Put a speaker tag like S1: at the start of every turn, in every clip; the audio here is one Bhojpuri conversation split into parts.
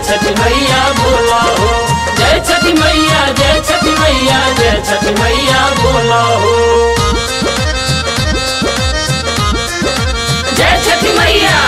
S1: छठी मैया बोला हो जय छठी मैया जय छठी मैया जय छठी मैया बोला हो जय छठी मैया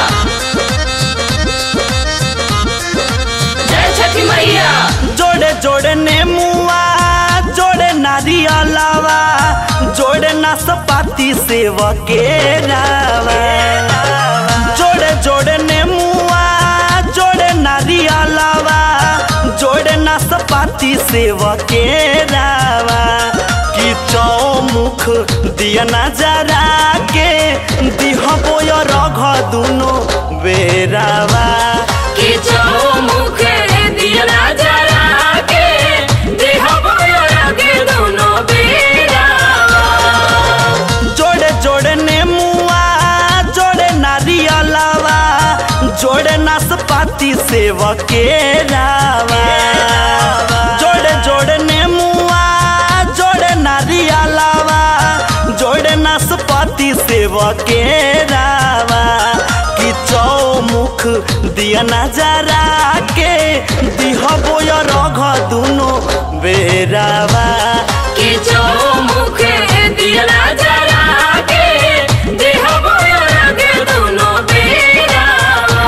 S1: जय छठी मैया
S2: जोड़े जोड़े नेमुआ जोड़े नारियलावा जोड़े नाशपाती सेव के रावा जोड़े जोड़े नेमुआ जोड़े नारियलावा जोड़े नाशपाती सेव के रावा कि चौमुख दिया नजरा के दिहबो रघ दुनो बेरावा
S1: कि चौमुख दिया जरा के देह के दोनों बेरावा
S2: जोड़े जोड़े नेमुआ जोड़े नारियलावा जोड़े नाशपाती सेव के रावा जोड़े जोड़े नेमुआ जोड़े नारियलावा जोड़े नाशपाती सेव के रावा कि चौमुख दिया नजरा के दिहबो रघ दुनो बेरावा
S1: कि चौमुख दिया जरा के देह के दोनों बेरावा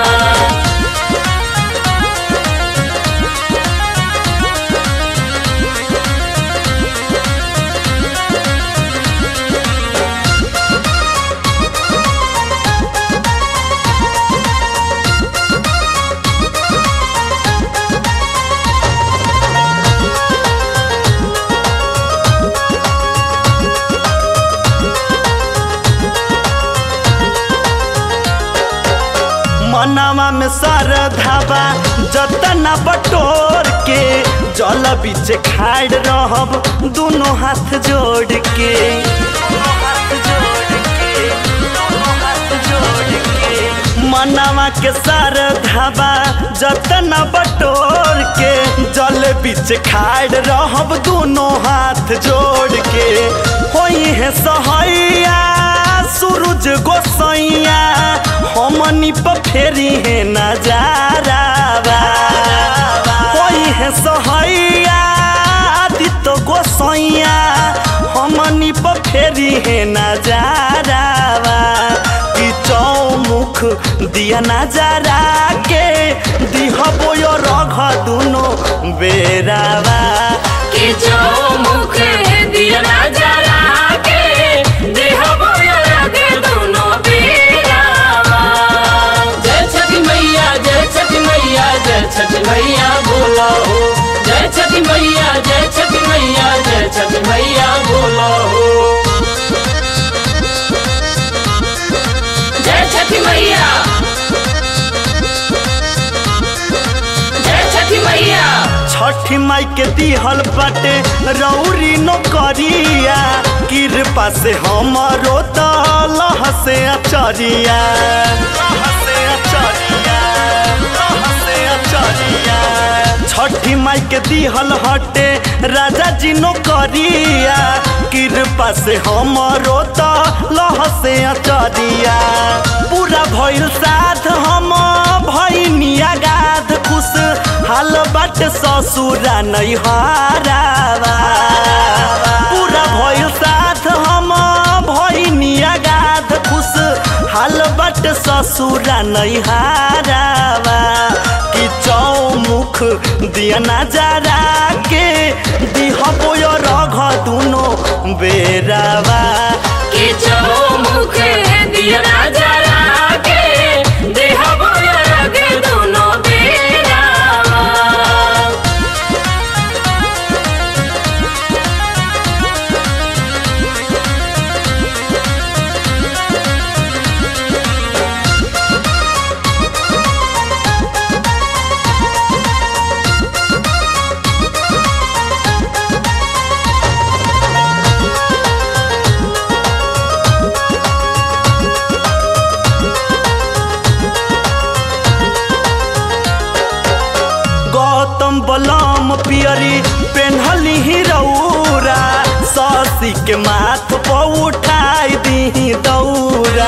S2: मनवा में सर धाबा जतना बटोर के जल बीच खाड़ रहब दोनों हाथ जोड़ के दोनों हाथ जोड़ के, दोनों हाथ जोड़ के। मनवा के सर धाबा जतना बटोर के जल बीच खाड़ रहब दोनों हाथ जोड़ के होई है सहैया सूरज गोसैया हमनी पर फेरी है नजारा कोई है सहैया आदित्य गोसैया हमनी पर फेरी है नजारा कि चौमुख दिया नजारा के दिहबो रघ दुनो बेरावा
S1: कि चौमुख दिया जरा के देह के दोनों बेरावा जय छठी मैया जय छठी मैया जय छठी मैया बोला हो जय छठी मैया जय छठी मैया जय छठी मैया बोला हो जय छठी मैया जय छठी मैया
S2: छठी माई के दिहल बाटे रौरी नौकरिया कृपा से हमरो तलह से अचरिया लह से अचरिया, लह से अचरिया। छठी माई के दिहल हटे राजा जी नौकरिया कृपा से हमरो तलह से अचरिया पूरा भइल साथ हम भइनिया गाध खुश हाल बाट ससुरा नहीं हारावा पूरा भइल साथ हम भइनिया गाध खुश हाल बाट ससुरा नहीं हारावा कि चौमुख दिया नजरा के दिहबो रघ दुनो बेरावा
S1: कि चौमुख दिया जरा के देह के दोनों बेरावा
S2: गौतम बलम पियरी पेन्हली ही रौरा ससी के माथ पर उठाई दी दौरा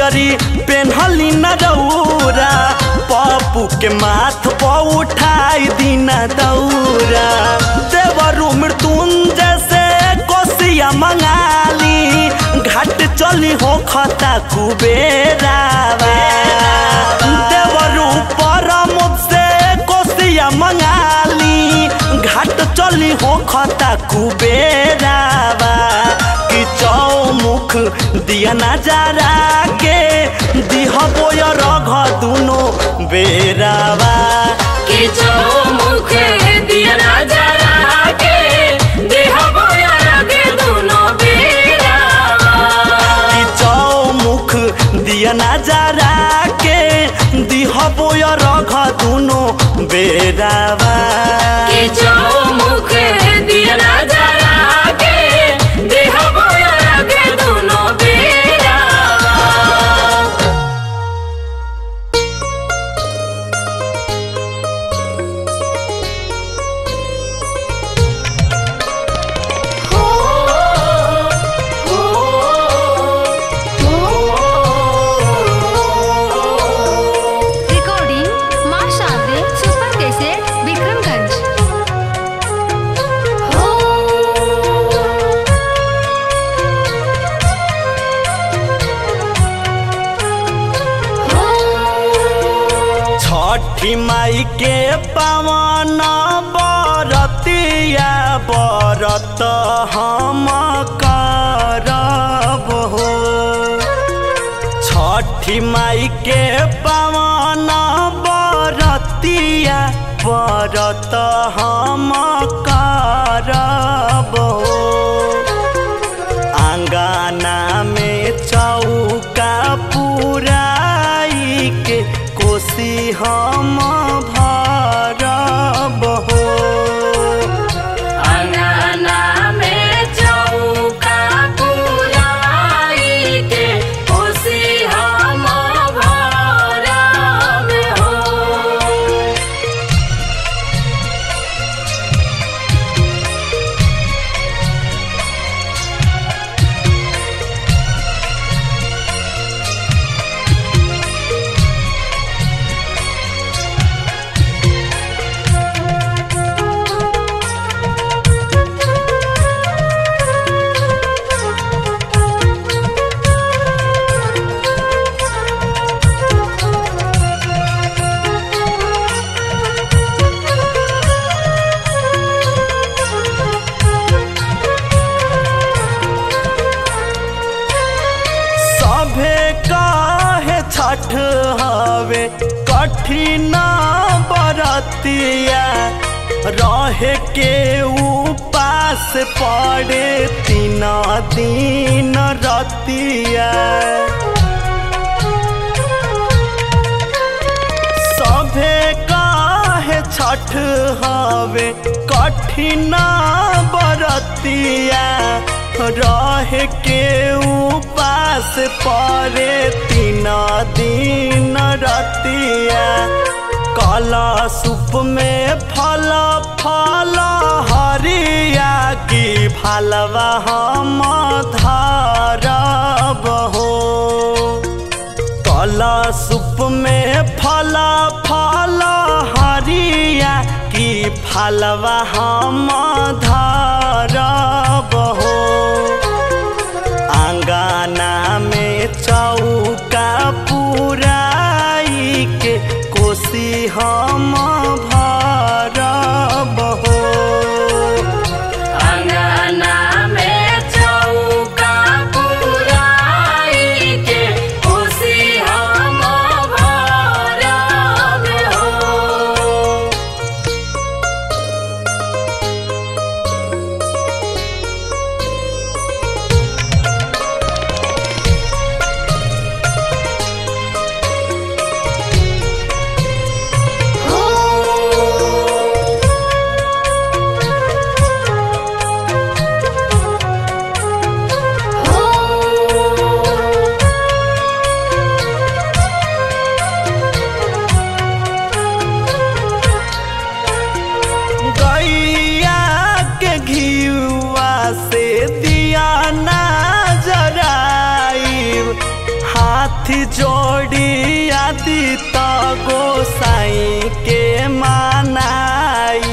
S2: पियरी पेन्हली न रौरा पप्पू के माथ पर उठाई दीना दौरा देवरु मृत्युंजय से कोसिया मंगाली घाट चली हो खता कुबेरावा देवरु परमुद से कोसिया मंगाली घाट चली हो खता कुबेरावा कि चौमुख दिया नजारा के दिह बोय रघ दुनो बेरावा
S1: कि चौमुख दिया नजरा के देह बोया लगे दोनों बेरावा
S2: कि चौमुख दिया नजारा के दिह बोय रघ दुनो बेरावा
S1: कि चौमुख दिया नजरा के देह बोया लगे दोनों बेरावा
S3: Recording माँ शादी सुपर कैसेट विक्रमगंज
S2: छठी माई के पवन बरतिया बरत हम करब हो छठी माई के पवन बरतिया बरत हम करब हो आंगना में चौका पुराई के कोसी हम भरब हो
S1: अंगना में चौका पुराई के खुशी हम भरब हो
S2: सभे काहे छठ हवे कठिन बरतिया रहे के उपास पड़े तीन दिन रतिया सभे काहे छठ हवे कठिन बरतिया रह के उपास परे तीन दिन रतिया काला सूप में फल फल हरिया की फलवा हम धरब हो कला सूप में फला फला हरिया की फलवा हम धरब हो आंगना में चौका पुराई के कोसी हम भरब हो
S1: अंगना में चौका पुराई के खुशी हम भरब हो
S2: जोड़ी आदि त गोसाई के मानाई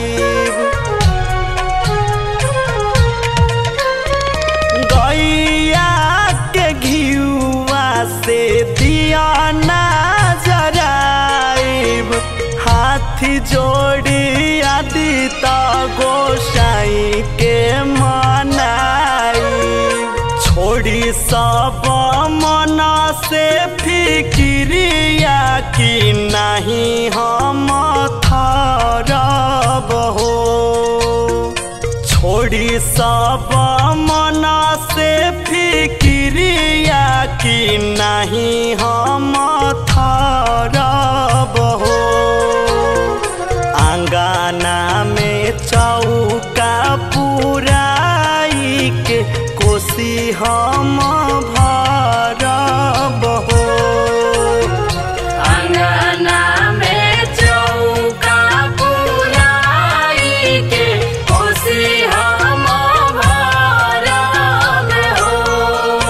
S2: गैया के घियुआ से दिया ना जराइब हाथी जोड़ी आदि त गोसाई के मनाई छोड़ी सब मना से फिक्रिया कि नहीं हम थरब हो छोड़ी सब मना से फिक्रिया कि नहीं हम थरब हो आंगना में चौका पुराई के कोसी हम भरब हो
S1: अंगना में चौका पुराई के कोसी हम भरब हो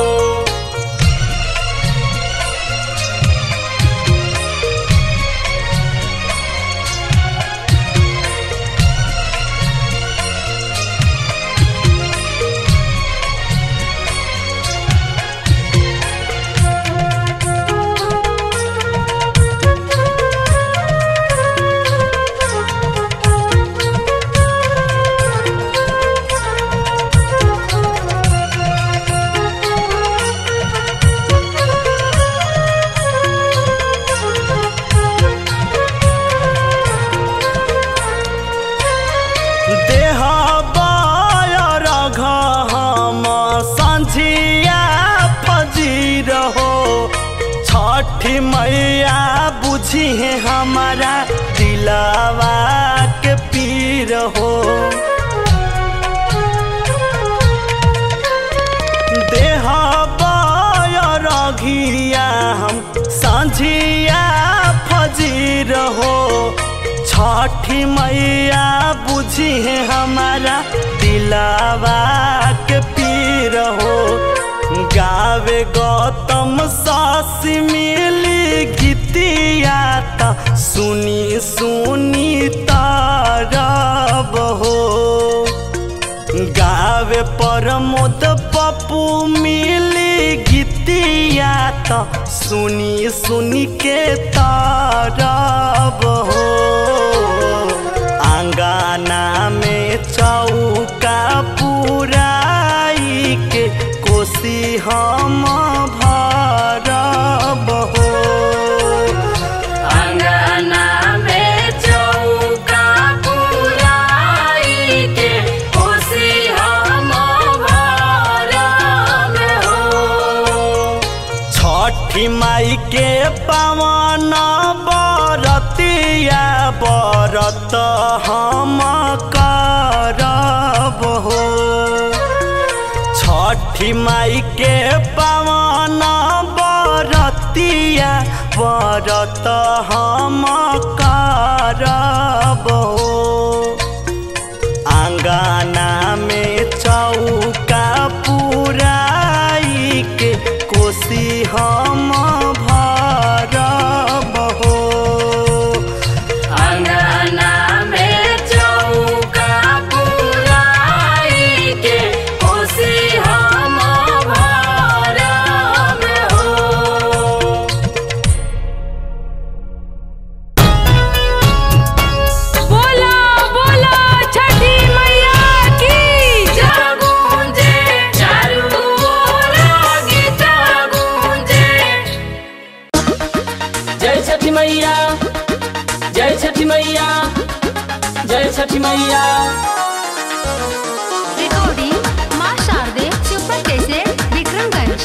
S2: देह रघ हम संझिया फजीर हो छठी मैया बुझी है हमारा दिलावा के पीर हो देह रघिया हम संझिया फजीर हो छठी मैया बुझी है हमारा दिलावा के पीर हो गावे गौतम सासी मिली गीतिया त सुनी सुनी तारब हो गावे प्रमोद पप्पू मिली गीतिया त सुनी सुनी के तारब हो आंगना में चौका पुराई के कोसी हम भरब हो
S1: अंगना में चौका पुराई के कोसी हम भरब हो
S2: छठी माई के पावन बरतिया बरत हम करब हो छठी माई के पावन बरतिया बरत हम करब हो आंगना में चौका पुराई के कोसी हम भरब हो
S1: अंगना में चौका पुराई के कोसी हम भरब हो बोला बोला छठी मैया की जागूंजे चारू ओर गीत गूंजे जय छठी मैया जय छठी मैया जय छठी मैया
S3: रिकॉर्डिंग माँ शारदे सुपर कैसेट विक्रमगंज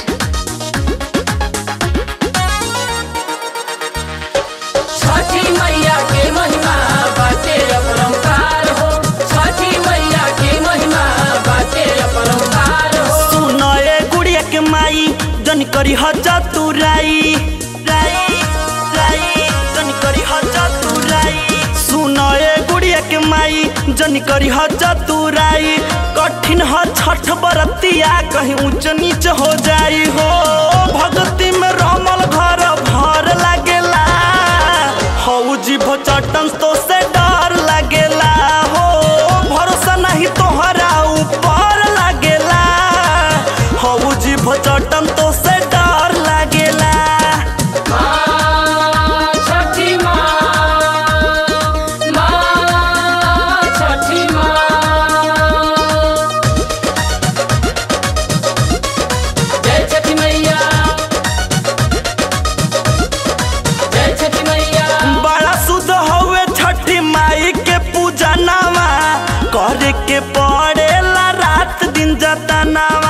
S1: छठी मैया के महिमा बाटे अपरंपार हो छठी मैया के महिमा बाटे अपरंपार हो
S2: सुन ए गुड़िया के माई जन करी हजा तू राई राई राई जन करी हजा तू राई सुन ए गुड़िया के माई जन करी हजा तू राई कठिन ह छठ बरतिया कहीं ऊंच नीच हो जाई हो भक्ति में रमल घर भचटन तो से डर लागेला हो भरोसा नहीं तोहरा ऊपर लागेला हो जी भचटन तो से डर लागेला
S1: माँ छठी माँ माँ छठी माँ जय छठी मैया जय छठी मैया
S2: बड़ा शुद्ध हवे छठी माई के पूजा नामा करे के पड़ेला रात दिन जतनावा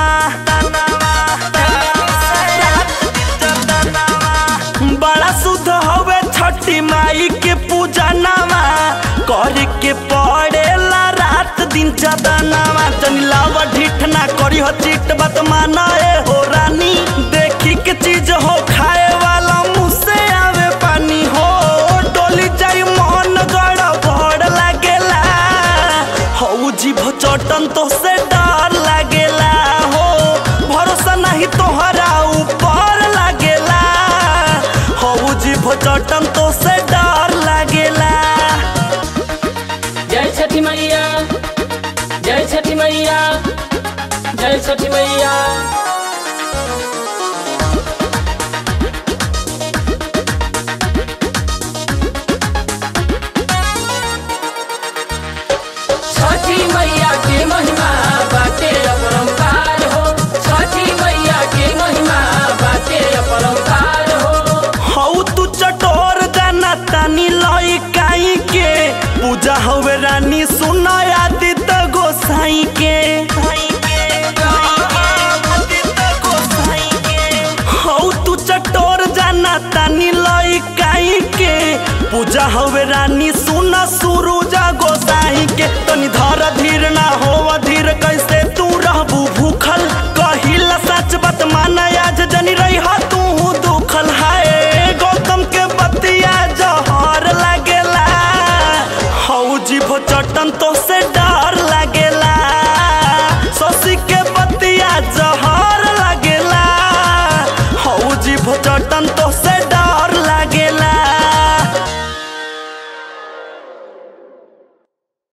S2: बड़ा शुद्ध हवे छठी माई के पूजा नामा करे के पड़ेला रात दिन जतनावा जनिलावा ढीठ ना करी हो चीट बात माना ए हो रानी देखी के चीज हो खाए वाला मुँह से आवे पानी हो डोली जाई मन गड़बड़ लागेला हो जी भचटन तो से डर लागेला हो भरोसा नहीं तोहरा ऊपर लागेला हो जी भचटन तो से डर लागेला
S1: जय छठी मैया जय छठी मैया जय छठी मैया छठी मैया के महिमा बाटे अपरंपार हो छठी मैया के महिमा बाटे अपरंपार हो
S2: हौ तू चटोर जाना तानी लई काई के पूजा हवे रानी सुना आदित गोसाई के हौ तू चटोर जाना तानी लई काई के पूजा हवे रानी सुना सुरुजा गोसाई के तनी धर धीर ना हो धीर कैसे तू रहबू भूखल